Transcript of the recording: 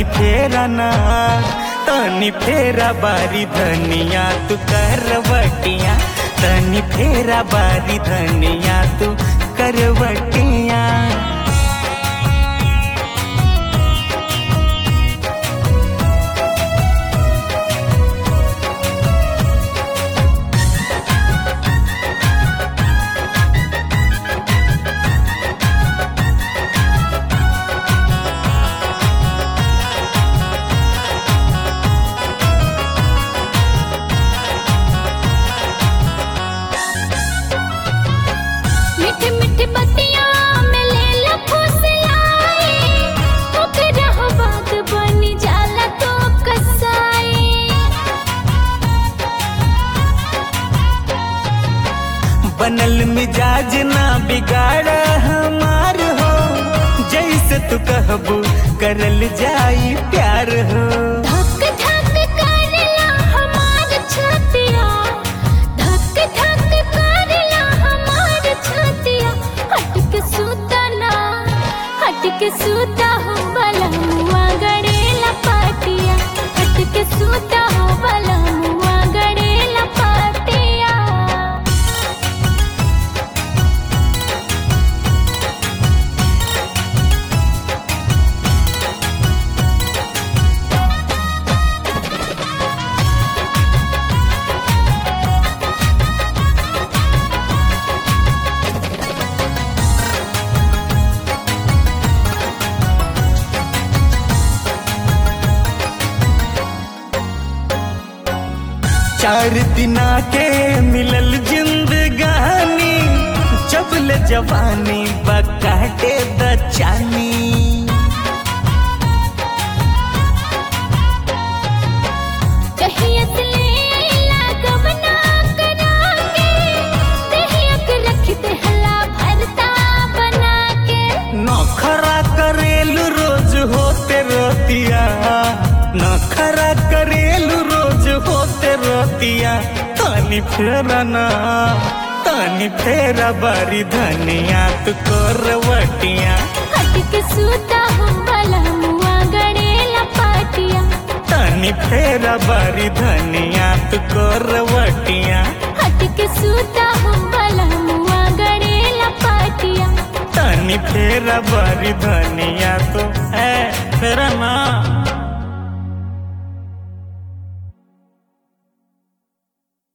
तनी फेरा ना तनी फेरा बारी धनिया तू करवटिया तनी फेरा बारी धनिया तू करवटिया मीठी मीठी बतिया में ले ला फुसलाई ओकरा हो बात बनी जाला तो कसाई बनल मिजाज ना बिगाड़ हमार हो जैसे तू कहबू करल जाई प्यार हो धक धक करेला हमार छतिया धक धक करेला हमार छतिया हट के सूता ना हट के सूता हो बला मुआ गड़ेला पाटिया हट के सूता हो बला मुआ गड़ेला पाटिया चार दिना के मिलल जिंदगानी जबल जवानी बकाटे द चानी कहिया से ले आइला गबना करा के दहिया के रख दे हला भरता बना के नखरा करेलू रोज होते रोतिया नखरा करेलू रोज होते रोतिया तनी फेरा ना तनी फेरा बारी धनिया तू करवटिया हट के सूता हो बला मुआ गड़ेला पाटिया तनी फेरा बारी धनिया तू करवटिया हट के सूता हो बला मुआ गड़ेला पाटिया तनी फेरा बारी धनिया तो है फेरा ना